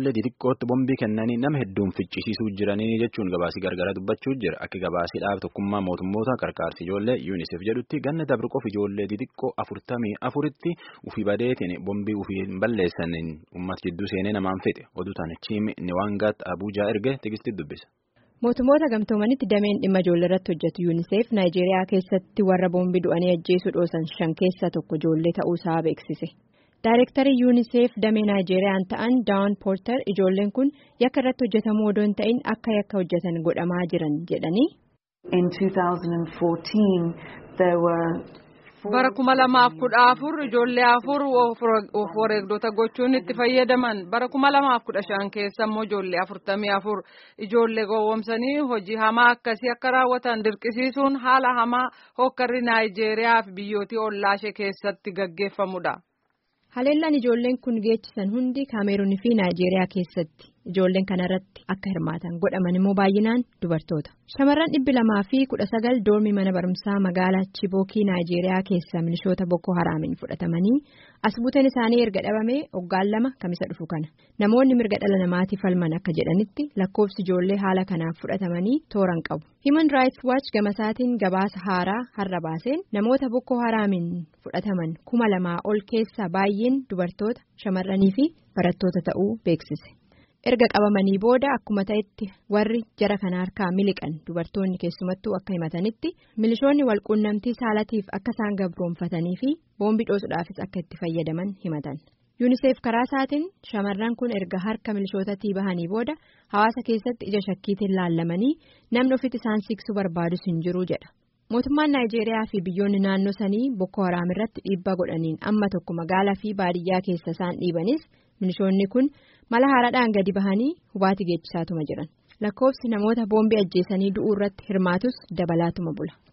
ijoollee xixiqqootti bombii kennanii nama hedduun ficcisiisuu jiranii jechuun gabaasii gargaraa dubbachuu jira. Akka gabaasii dhaaba tokkummaa mootummoota qarqaarsi ijoollee UNICEF jedhutti ganna dabre qofa ijoollee xixiqqoo afurtamii afuritti ufii badeetiin bombii ufii hin balleessaniin uummata jidduu seenee namaan fixe. Oduu tana Chiimi Niwaangaat Abuujaa erge tegistii dubbisa. Mootummoota gamtoomanitti dameen dhimma ijoollee irratti hojjetu UNICEF Naayijeeriyaa keessatti warra boombii du'anii ajjeesuu dhoosan shan keessaa tokko ijoollee ta'uusaa beeksise. Daayirektarii UNICEF damee Naayijeeriyaan ta'an Daawun Poortar ijoolleen kun yakka irratti hojjetamuu odoo hin ta'in akka yakka hojjetan godhamaa jiran jedhanii. bara kuma lamaaf kudha afur ijoollee afur of wareegdota gochuun itti fayyadaman bara kuma lamaaf kudha shan keessa immoo ijoollee afurtamii afur ijoollee gowwomsanii hojii hamaa akkasii akka raawwatan dirqisiisuun haala hamaa hokkarri naayijeeriyaa fi biyyootii ollaashee keessatti gaggeeffamudha. haleellaan ijoolleen kun geechisan hundi kaameeruunii fi naayijeeriyaa keessatti ijoolleen kanarratti akka hirmaatan godhaman immoo baay'inaan dubartoota shamarran dhibbi lamaa fi kudha sagal doormii mana barumsaa magaalaa chibookii naayijeeriyaa keessa milishoota boko haraamiin fudhatamanii as buuteen isaanii erga dhabamee waggaan lama kamisa dhufu kana namoonni mirga dhala namaatiif falman akka jedhanitti lakkoofsi ijoollee haala kanaaf fudhatamanii tooran qabu human rights watch gamasaatiin gabaasa haaraa har'a baaseen namoota boko haraamiin fudhataman kuma lamaa ol keessaa baay'een dubartoota shamarranii fi barattoota ta'uu beeksise. erga qabamanii booda akkuma ta'etti warri jara kana harkaa miliqan dubartoonni keessumattuu akka himatanitti milishoonni walquunnamtii saalatiif akka isaan gabroonfatanii fi boombii dhoosuudhaafis akka itti fayyadaman himatan yuuniseef karaa isaatiin shamarran kun erga harka milishootatii bahanii booda hawaasa keessatti ija shakkiitiin laallamanii namni ofitti isaan siqsuu barbaadus hin jiru jedha mootummaan naayijeeriyaa fi biyyoonni naannoo sanii boko haraam irratti dhiibbaa godhaniin amma tokko magaalaa fi baadiyyaa keessa isaan dhiibanis milishoonni kun. mala haaraadhaan gadi bahanii hubaatii geechisaatuma jiran lakkoofsi namoota boombii ajjeesanii du'uu irratti hirmaatus dabalaatuma bula.